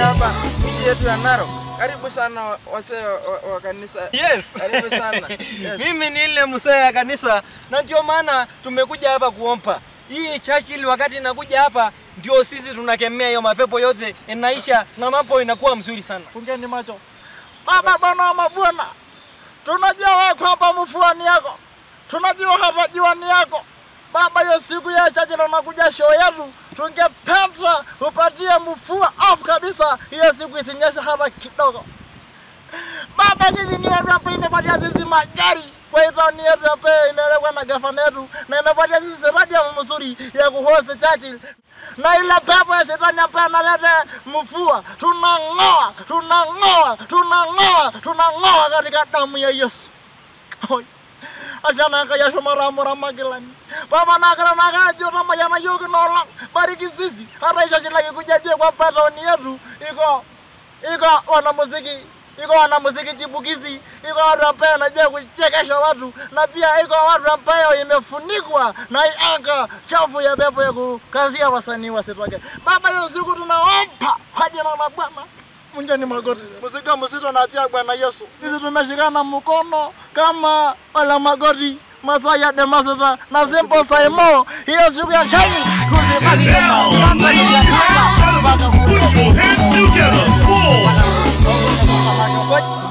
hapa mji yetu ya Narok. Karibu sana wasee wa, wa, wa kanisa. Yes. Karibu sana. Yes. Mimi ni ile mzee ya kanisa na ndio maana tumekuja hapa kuomba. Hii Churchill wakati inakuja hapa ndio sisi tunakemea hiyo mapepo yote inaisha na mambo inakuwa mzuri sana. Fungeni macho. Baba, bwana wa mabwana, tunajua wewe kwamba mfuani yako, tunajua hata jiwani yako Baba, hiyo siku ya chache na unakuja show yetu, tungependa upatie mfua off kabisa, hiyo siku isinyeshe hata kidogo. Baba, sisi ni watu hapa, imepatia sisi magari kwa hii town yetu hapa, imewekwa na gavana yetu na imepatia sisi radio mzuri ya kuhost Churchill na ile pepo ya shetani ambaye analeta mvua, tunang'oa, tunang'oa, tunang'oa, tunang'oa katika damu ya Yesu. Oi. Achana kaya shumara mura magilani. Baba nakara naka jota mayana yogi nola. Bariki sisi. Hata isha chila kikujajie kwa patoni yetu. Iko, iko wanamuziki iko wanamuziki chipukizi, iko watu ambaye wanajua kuchekesha watu, na pia iko watu ambayo imefunikwa na hii anga chafu ya pepo ya kukazia wasanii wasitoke. Baba, hiyo siku tunaomba kwa jina la Bwana Mungeni magoti, msika msito natia Bwana Yesu. Sisi tumeshikana mkono kama wala magoti masaa ya Demaseta na Simple Saimo, hiyo siku ya chani kuzibaki Put your hands together for Ngoja-